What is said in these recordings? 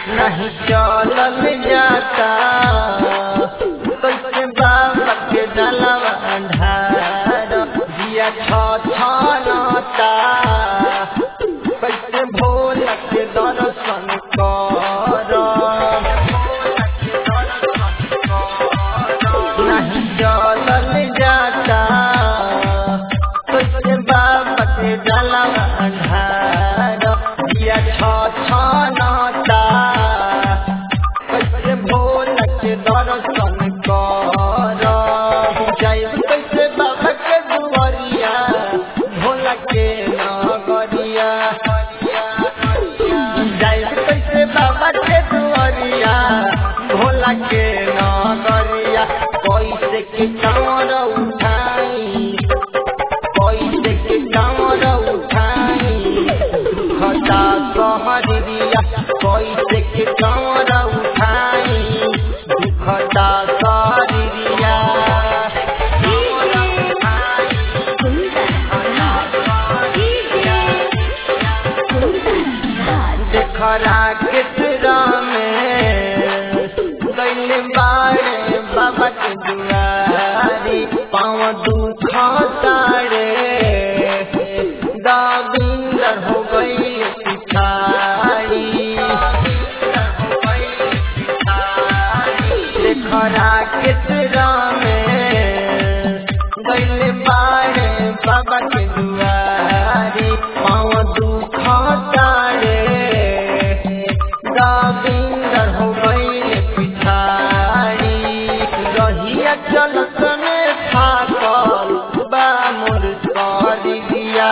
नहीं चलल जाता कैसे बाबा के जलवा ढार दिया छ छनता कैसे भोला के दर्शन कर नहीं चलल जाता कैसे बाबा के जलवा ढार दिया छ छनता कैसे भोला के दर्शन कर जाइब कैसे बाबा के दुआरिया भोला के नगरिया जाइब कैसे बाबा के दुआरिया भोला के नगरिया कैसे के कांवर उठाई कैसे के कांवर उठाई खता सहरिया कैसे के कांवर उठाई दुखता सहरिया देखरा कितरा में गैले बारे बाबा के दुआरी पाँव दुख तारे दाबिंदर हो गई पिछाड़ी देखरा कितरा में गैले बारे बाबा के दुआरी पाँव दुख तारे दाबिंदर हो गई पिछाड़ी रहिया चलत में थाकल बा मोर सरिया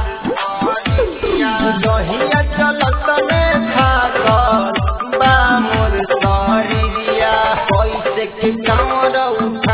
रहिया चलत में थाकल बा मोर सरिया कैसे के कांवर उठा